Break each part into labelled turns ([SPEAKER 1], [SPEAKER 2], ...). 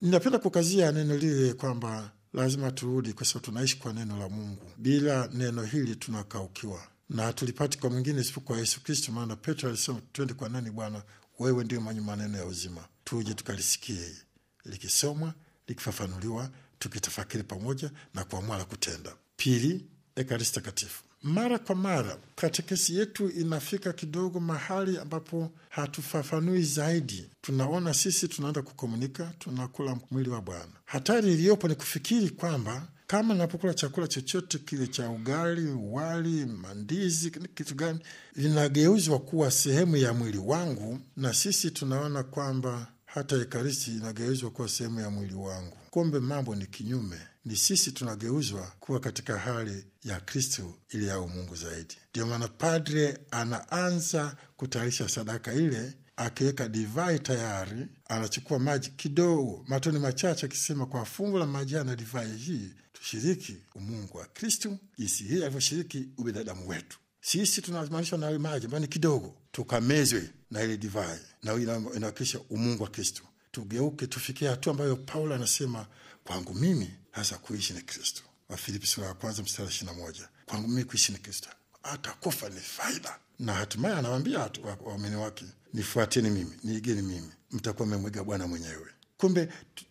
[SPEAKER 1] Ninapenda kukazia neno lile kwamba lazima turudi, kwa sababu tunaishi kwa neno la Mungu. Bila neno hili tunakaukiwa na hatulipati kwa mwingine isipokuwa Yesu Kristo, maana Petro alisema twende kwa nani Bwana? Wewe ndio mwenye maneno ya uzima. Tuje tukalisikie likisomwa, likifafanuliwa, tukitafakiri pamoja na kuamua la kutenda. Pili, Ekaristi Takatifu. Mara kwa mara katekesi yetu inafika kidogo mahali ambapo hatufafanui zaidi. Tunaona sisi tunaenda kukomunika, tunakula mwili wa Bwana. Hatari iliyopo ni kufikiri kwamba kama napokula chakula chochote kile cha ugali, wali, mandizi, kitu gani, vinageuzwa kuwa sehemu ya mwili wangu, na sisi tunaona kwamba hata Ekaristi inageuzwa kuwa sehemu ya mwili wangu. Kumbe mambo ni kinyume, ni sisi tunageuzwa kuwa katika hali ya Kristo ili yawe Mungu zaidi. Ndio maana padre anaanza kutayarisha sadaka ile, akiweka divai tayari, anachukua maji kidogo, matoni machache, akisema kwa fungu la maji na divai hii tushiriki umungu wa Kristu jinsi hii alivyoshiriki ubinadamu wetu. Sisi tunamaanisha na maji ambayo ni kidogo, tukamezwe na ile divai, na inawakilisha umungu wa Kristu. Tugeuke tufikie hatua ambayo Paulo anasema kwangu mimi hasa kuishi ni Kristo. Wafilipi sura ya kwanza mstari ishirini na moja. Kwangu mimi kuishi ni Kristo, hata kufa ni faida. Na hatimaye anawaambia waumini wake, nifuateni mimi, niigeni mimi, mtakuwa mmemwiga Bwana mwenyewe. Kumbe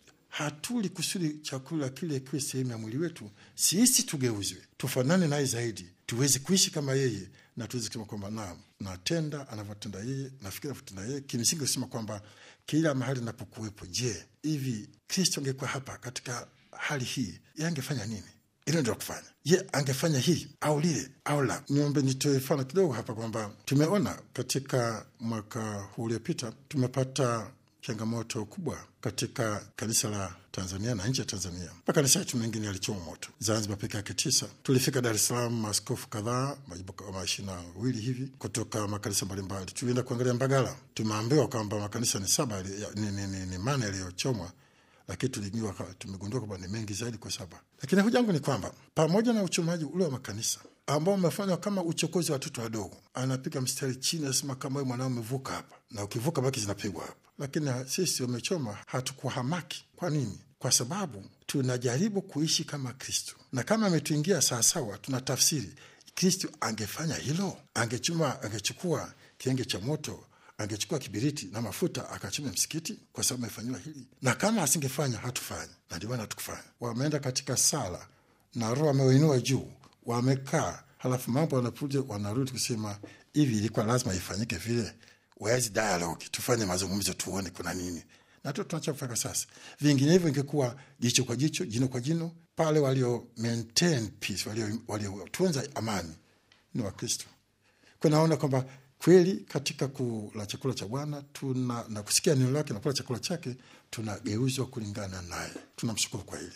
[SPEAKER 1] hatuli kusudi chakula kile kiwe sehemu ya mwili wetu, sisi tugeuzwe, tufanane naye zaidi, tuweze kuishi kama yeye, na tuweze kusema kwamba naam, natenda anavyotenda yeye, nafikiri anavyotenda yeye. Kimsingi kusema kwamba kila mahali napokuwepo, je, hivi Kristo angekuwa hapa katika hali hii, ye angefanya nini? Hilo ndio kufanya. Je, angefanya hili au lile au la? Niombe nitoe mfano kidogo hapa kwamba tumeona katika mwaka huu uliopita tumepata changamoto kubwa katika kanisa la Tanzania na nje ya Tanzania. Makanisa yetu mengine yalichoma moto, Zanzibar peke yake tisa. Tulifika Dar es Salaam, maaskofu kadhaa, majimbo kama ishirini na wawili hivi kutoka makanisa mbalimbali. Tulienda kuangalia Mbagala, tumeambiwa kwamba makanisa ni saba ni, ni, ni, ni mane yaliyochomwa lakini tulijua tumegundua kwamba ni mengi zaidi kwa saba. Lakini hoja yangu ni kwamba pamoja na uchomaji ule wa makanisa ambao umefanywa kama uchokozi wa watoto wadogo, anapiga mstari chini, anasema kama wewe mwanao umevuka hapa, na ukivuka baki zinapigwa hapa. Lakini sisi wamechoma, hatukuhamaki. Kwa nini? Kwa sababu tunajaribu kuishi kama Kristo, na kama ametuingia sawasawa, tuna tafsiri Kristo angefanya hilo, angechuma, angechukua kienge cha moto angechukua kibiriti na mafuta akachoma msikiti kwa sababu amefanyiwa hili, na kama asingefanya hatufanya, na ndio maana hatukufanya. Wameenda katika sala na Roho amewinua juu, wamekaa, halafu mambo wanakuja, wanarudi kusema hivi, ilikuwa lazima ifanyike vile. Where's dialogue? Tufanye mazungumzo, tuone kuna nini, na tu tunachofanya sasa. Vinginevyo ingekuwa jicho kwa jicho, jino kwa jino. Pale walio maintain peace, waliotunza walio amani ni Wakristo. Kunaona kwamba kweli katika kula chakula cha Bwana tuna na kusikia neno lake na kula chakula chake tunageuzwa kulingana naye. Tunamshukuru kwa hili.